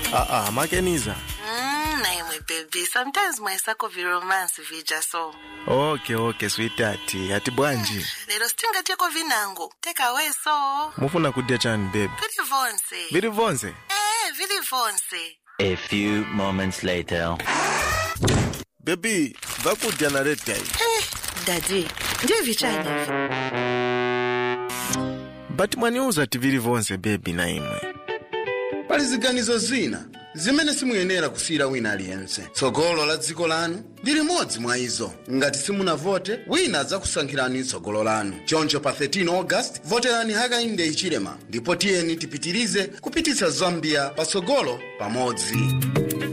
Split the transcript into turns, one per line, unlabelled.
aa makeniza
Mm, na imwe baby sometimes mwaisako viromance vija so
okay okay sweetheart ati bwanji
lero sitingateko vinango tekawe so
mufuna kudya chani baby
vili vonse
vili vonse
eh vili vonse
A few moments later.
bebi vakudya na red guy
eh dadi ndiye vichani ivi
but mwaniuza ti vili vonse bebi na imwe
pali ziganizo zina zimene simuyenera kusiyira wina aliyense tsogolo la dziko lanu ndi limodzi mwa izo ngati simunavote wina adzakusankhirani tsogolo lanu choncho pa 13 august voterani hakainde hichilema ndipo tiyeni tipitirize kupititsa zambia patsogolo pamodzi